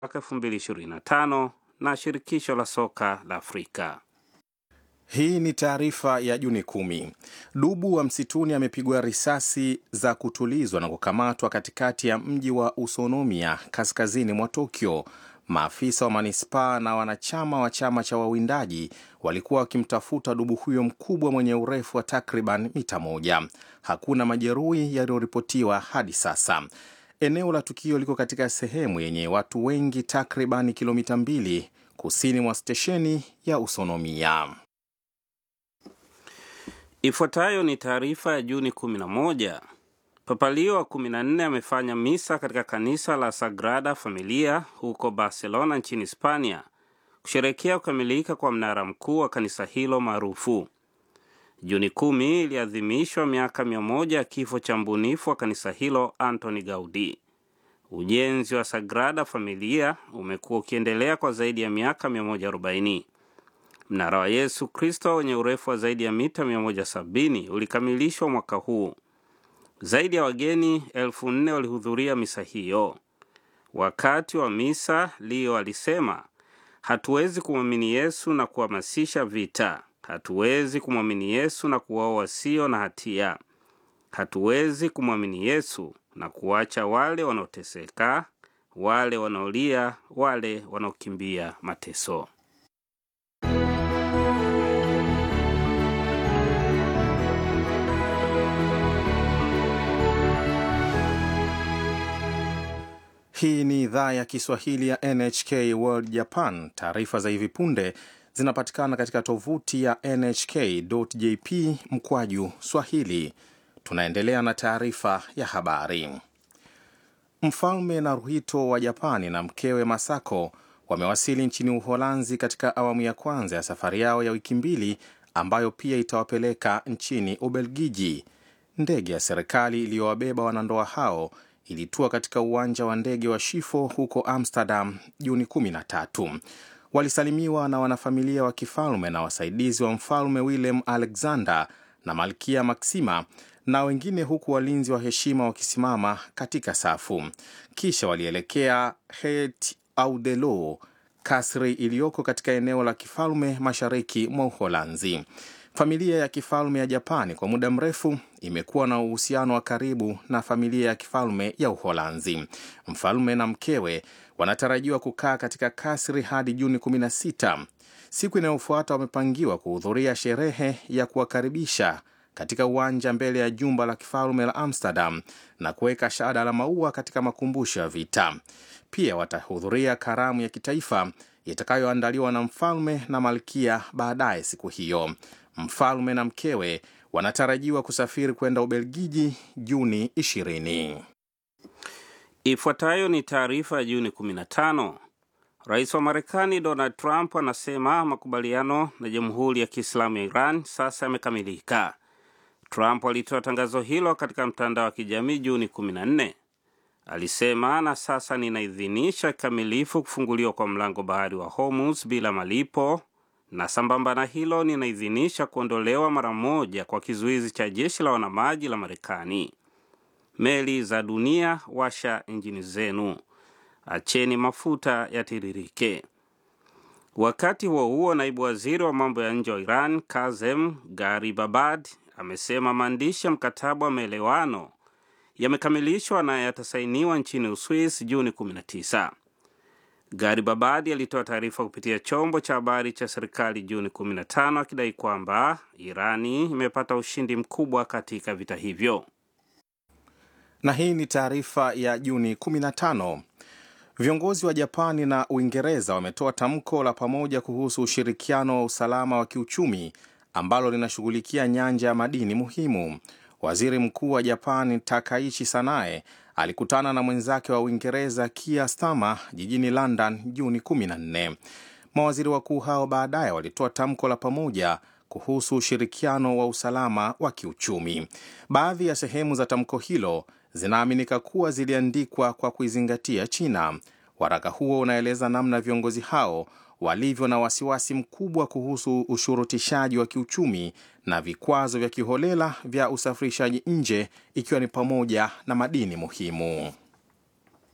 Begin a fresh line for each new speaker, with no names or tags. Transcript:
mwaka 2025 na shirikisho la soka la Afrika.
Hii ni taarifa ya Juni kumi. Dubu wa msituni amepigwa risasi za kutulizwa na kukamatwa katikati ya mji wa Usonomia kaskazini mwa Tokyo. Maafisa wa manispaa na wanachama wa chama cha wawindaji walikuwa wakimtafuta dubu huyo mkubwa mwenye urefu wa takriban mita moja. Hakuna majeruhi yaliyoripotiwa hadi sasa. Eneo la tukio liko katika sehemu yenye watu wengi takriban kilomita mbili kusini mwa stesheni ya Usonomia.
Ifuatayo ni taarifa ya Juni 11. Papa Leo wa 14 amefanya misa katika kanisa la Sagrada Familia huko Barcelona nchini Hispania kusherekea kukamilika kwa mnara mkuu wa kanisa hilo maarufu. Juni kumi iliadhimishwa miaka mia moja ya kifo cha mbunifu wa kanisa hilo Antoni Gaudi. Ujenzi wa Sagrada Familia umekuwa ukiendelea kwa zaidi ya miaka 140. Mnara wa Yesu Kristo wenye urefu wa zaidi ya mita 170 ulikamilishwa mwaka huu. Zaidi ya wageni elfu nne walihudhuria misa hiyo. Wakati wa misa, Leo alisema, hatuwezi kumwamini Yesu na kuhamasisha vita. Hatuwezi kumwamini Yesu na kuwaoa wasio na hatia. Hatuwezi kumwamini Yesu na kuacha wale wanaoteseka, wale wanaolia, wale wanaokimbia mateso.
Hii ni idhaa ya Kiswahili ya NHK World Japan. Taarifa za hivi punde zinapatikana katika tovuti ya nhk.jp mkwaju swahili. Tunaendelea na taarifa ya habari. Mfalme Naruhito wa Japani na mkewe Masako wamewasili nchini Uholanzi katika awamu ya kwanza ya safari yao ya wiki mbili ambayo pia itawapeleka nchini Ubelgiji. Ndege ya serikali iliyowabeba wanandoa hao ilitua katika uwanja wa ndege wa Schiphol huko Amsterdam Juni 13. Walisalimiwa na wanafamilia wa kifalme na wasaidizi wa mfalme Willem Alexander na malkia Maxima na wengine, huku walinzi wa heshima wakisimama katika safu. Kisha walielekea Het Ouderloo, kasri iliyoko katika eneo la kifalme mashariki mwa Uholanzi. Familia ya kifalme ya Japani kwa muda mrefu imekuwa na uhusiano wa karibu na familia ya kifalme ya Uholanzi. Mfalme na mkewe wanatarajiwa kukaa katika kasri hadi Juni 16. Siku inayofuata wamepangiwa kuhudhuria sherehe ya kuwakaribisha katika uwanja mbele ya jumba la kifalme la Amsterdam na kuweka shada la maua katika makumbusho ya vita. Pia watahudhuria karamu ya kitaifa itakayoandaliwa na mfalme na malkia baadaye siku hiyo. Mfalme na mkewe wanatarajiwa kusafiri kwenda Ubelgiji Juni 20.
Ifuatayo ni taarifa ya Juni 15. Rais wa Marekani Donald Trump anasema makubaliano na Jamhuri ya Kiislamu ya Iran sasa yamekamilika. Trump alitoa tangazo hilo katika mtandao wa kijamii Juni 14. Alisema, na sasa ninaidhinisha kikamilifu kufunguliwa kwa mlango bahari wa Hormuz bila malipo na sambamba na hilo ninaidhinisha kuondolewa mara moja kwa kizuizi cha jeshi la wanamaji la Marekani. Meli za dunia, washa injini zenu, acheni mafuta yatiririke. Wakati huo huo, naibu waziri wa mambo ya nje wa Iran Kazem Garibabad amesema maandishi ya mkataba wa maelewano yamekamilishwa na yatasainiwa nchini Uswis Juni 19. Garibabadi alitoa taarifa kupitia chombo cha habari cha serikali Juni 15 akidai kwamba Irani imepata ushindi mkubwa katika vita hivyo.
Na hii ni taarifa ya Juni 15. Viongozi wa Japani na Uingereza wametoa tamko la pamoja kuhusu ushirikiano wa usalama wa kiuchumi ambalo linashughulikia nyanja ya madini muhimu. Waziri Mkuu wa Japani Takaichi Sanae alikutana na mwenzake wa Uingereza Keir Starmer jijini London Juni 14. Mawaziri wakuu hao baadaye walitoa tamko la pamoja kuhusu ushirikiano wa usalama wa kiuchumi. Baadhi ya sehemu za tamko hilo zinaaminika kuwa ziliandikwa kwa kuizingatia China. Waraka huo unaeleza namna viongozi hao walivyo na wasiwasi mkubwa kuhusu ushurutishaji wa kiuchumi na vikwazo vya kiholela vya usafirishaji nje ikiwa ni pamoja na madini muhimu.